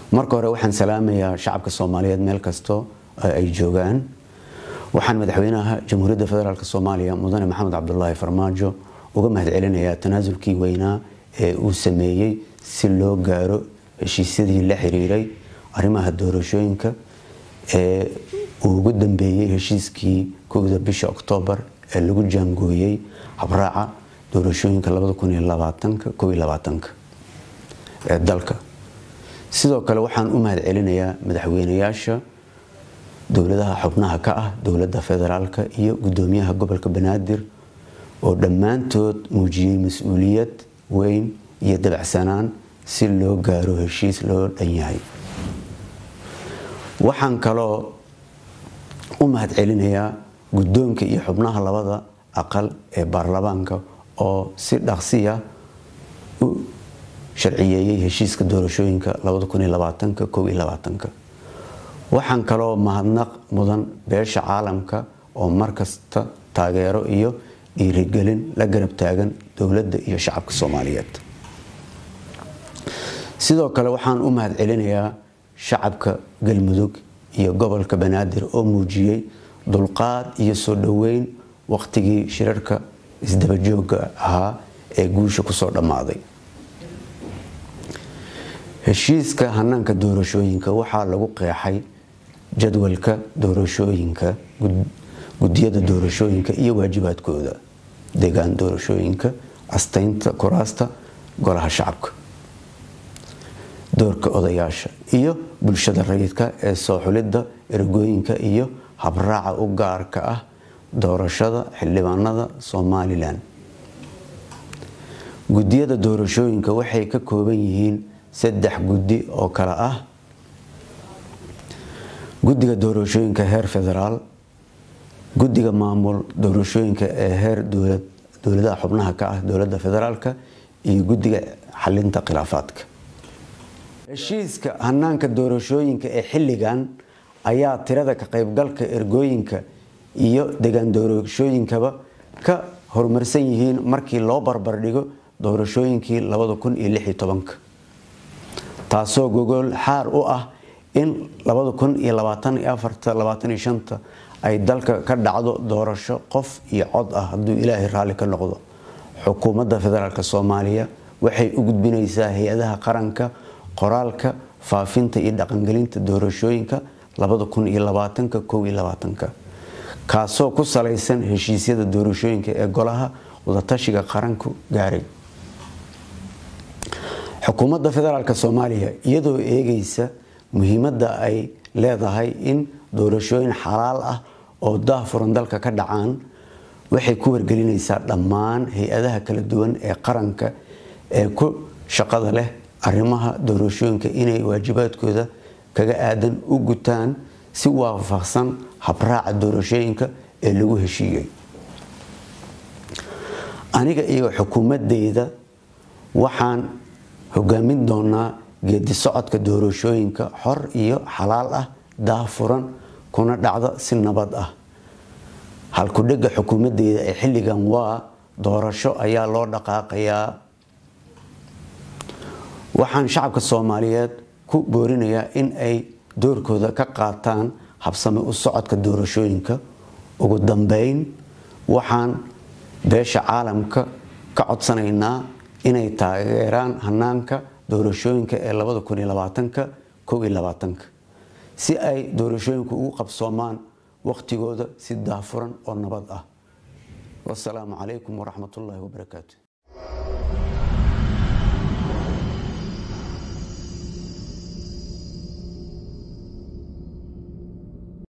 marka hore waxaan salaamayaa shacabka soomaaliyeed meel kasto ay joogaan waxaan madaxweynaha jamhuuriyadda federaalk soomaaliya mudane maxamed cabdulaahi farmaajo uga mahad celinayaa tanaasulkii weynaa ee uu sameeyey si loo gaaro heshiisyadii la xiriiray arrimaha doorashooyinka ee uu ugu dambeeyey heshiiskii kowda bisha oktoobar ee lagu jaangooyey habraaca doorashooyinka ee dalka sidoo kale waxaan u mahad celinayaa madaxweynayaasha dowladaha xubnaha ka ah dowladda federaalka iyo gudoomiyaha gobolka banaadir oo dhammaantood muujiyey mas-uuliyad weyn iyo dabacsanaan si loo gaaro heshiis loo dhan yahay waxaan kaloo u mahad celinayaa guddoonka iyo xubnaha labada aqal ee baarlamaanka oo si dhaqsiya u sharciyeeyey heshiiska doorashooyinka waxaan kaloo mahadnaq mudan beesha caalamka oo markasta taageero iyo dhiirigelin la garab taagan dowladda iyo shacabka soomaaliyeed sidoo kale waxaan u mahad celinayaa shacabka galmudug iyo gobolka banaadir oo muujiyey dulqaad iyo soo dhoweyn waqtigii shirarka isdabajooga ahaa ee guusha kusoo dhammaaday heshiiska hanaanka doorashooyinka waxaa lagu qeexay jadwalka doorashooyinka gudiyada doorashooyinka iyo waajibaadkooda deegaan doorashooyinka astaynta kuraasta golaha shacabka doorka odayaasha iyo bulshada rayidka ee soo xulidda ergooyinka iyo habraaca u gaarka ah doorashada xildhibaanada somalilan gudiyada doorashooyinka waxay ka kooban yihiin saddex guddi oo kale ah guddiga doorashooyinka heer federaal guddiga maamul doorashooyinka ee heer dowladaha xubnaha ka ah dowladda federaalka iyo guddiga xalinta khilaafaadka heshiiska hanaanka doorashooyinka ee xilligan ayaa tirada ka qaybgalka ergooyinka iyo degaan doorashooyinkaba ka horumarsan yihiin markii loo barbardhigo doorashooyinkii taasoo gogol xaar u ah in ay dalka ka dhacdo doorasho qof iyo cod ah hadduu ilaahay raalli ka noqdo xukuumadda federaalk soomaaliya waxay u gudbinaysaa hay-adaha qaranka qoraalka faafinta iyo dhaqangelinta doorashooyinka kaasoo ku salaysan heshiisyada doorashooyinka ee golaha wadatashiga qaranku gaaray xukuumadda federaalk soomaaliya iyadoo eegaysa muhiimadda ay leedahay in doorashooyin xalaal ah oo daahfuran dalka ka dhacaan waxay ku wargelinaysaa dhammaan hay-adaha kala duwan ee qaranka ee ku shaqada leh arrimaha doorashooyinka inay waajibaadkooda kaga aadan u gutaan si waafaqsan habraaca doorashooyinka ee lagu heshiiyey aniga iyo xukuumadeyda waxaan hogaamin doonaa geedi socodka doorashooyinka xor iyo xalaal ah daahfuran kuna dhacda si nabad ah halkudhega xukuumadeyda ee xilligan waa doorasho ayaa loo dhaqaaqayaa waxaan shacabka soomaaliyeed ku boorinayaa in ay doorkooda ka qaataan habsame u socodka doorashooyinka ugu dambeyn waxaan beesha caalamka ka codsanaynaa inay taageeraan hanaanka doorashooyinka ee si ay doorashooyinku ugu qabsoomaan waqtigooda si daafuran oo nabad ah wasalaamu calaykum waraxmat ullaahi wabarakaatu